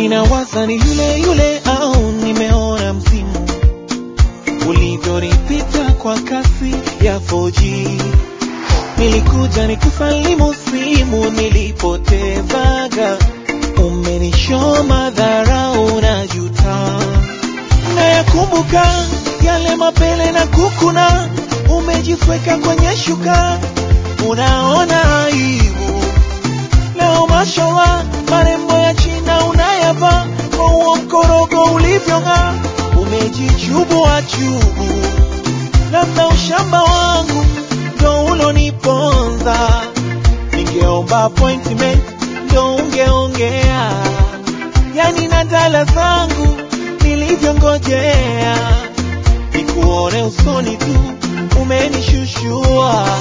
ninawaza ni yule yule au nimeona msimu ulivyonipita kwa kasi ya 4G. Nilikuja nikusalimu simu nilipotezaga, umenishoma dharau na juta. Nayakumbuka yale mapele na kukuna, umejisweka kwenye shuka, unaona aibu. Leo mashallah, marembo ya China unayavaa, kwa huo mkorogo ulivyong'aa, umejichubua chubu. Labda ushamba wangu ndo uloniponza, ningeomba appointment ndo ungeongea, yani na dala zangu nilivyongojea, nikuone usoni tu umenishushua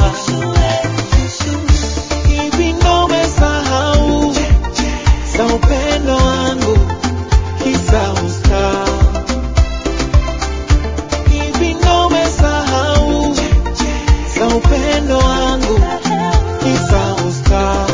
hivi ndo umesahau za upendo wangu kisa usta hivi ndo umesahau za upendo wangu kisa usta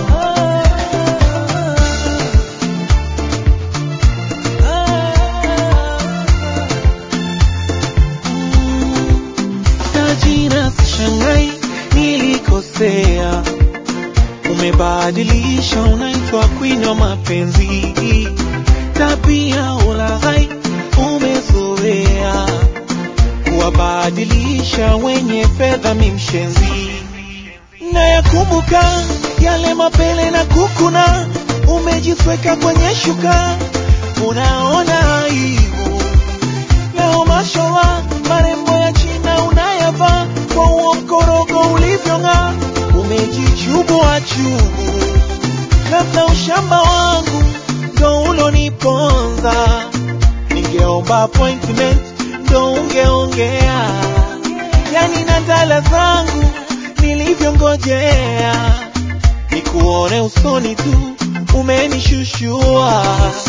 tajina sishangai nilikosea umebadilisha unaitwa queen wa mapenzi tabia ulaghai umezoea kuwabadilisha wenye fedha mimshenzi na yakumbuka yale mapele na kukuna umejisweka kwenye shuka unaona aibu leo mashallah marembo ya china unayavaa kwa huo mkorogo ulivyong'aa umejichubua chubu labda ushamba wangu ndo uloniponza ningeomba appointment ndo ungeongea yani na ndala zangu nilivyongojea nikuone usoni tu umenishushua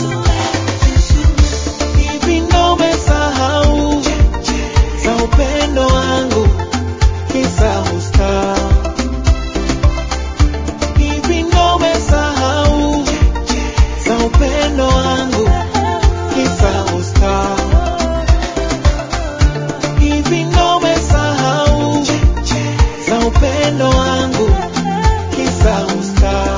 hivi ndo umesahau za upendo wangu kisa usta hivi ndo umesahau za upendo wangu kisa usta hivi ndo umesahau za upendo wangu kisa usta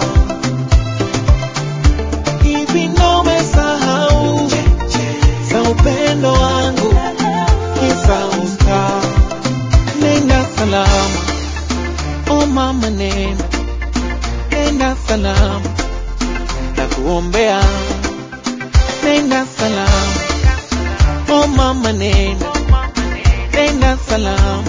hivi ndo umesahau za upendo wangu kisa usta nenda salama o mama nenda nenda salama na kuombea nenda salama o mama nenda nenda salama